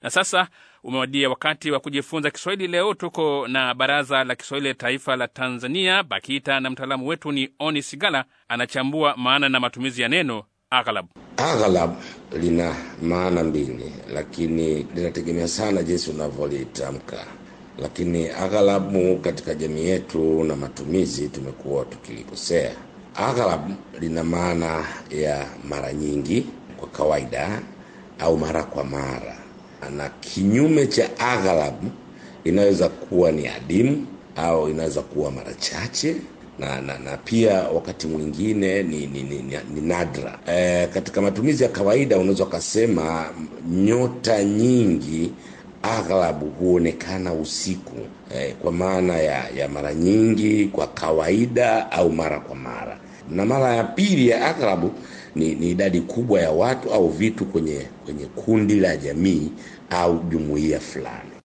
Na sasa umewadia wakati wa kujifunza Kiswahili. Leo tuko na Baraza la Kiswahili la Taifa la Tanzania, BAKITA, na mtaalamu wetu ni Oni Sigala, anachambua maana na matumizi ya neno aghlabu. Aghlab lina maana mbili, lakini linategemea sana jinsi unavyolitamka. Lakini aghalabu katika jamii yetu na matumizi tumekuwa tukilikosea. Aghlab lina maana ya mara nyingi, kwa kawaida, au mara kwa mara, na kinyume cha aghlab inaweza kuwa ni adimu au inaweza kuwa mara chache na, na, na pia wakati mwingine ni, ni, ni, ni, ni nadra. E, katika matumizi ya kawaida unaweza ukasema nyota nyingi aghlabu huonekana usiku e, kwa maana ya, ya mara nyingi, kwa kawaida au mara kwa mara. Na mara ya pili ya aghlabu ni, ni idadi kubwa ya watu au vitu kwenye, kwenye kundi la jamii au jumuiya fulani.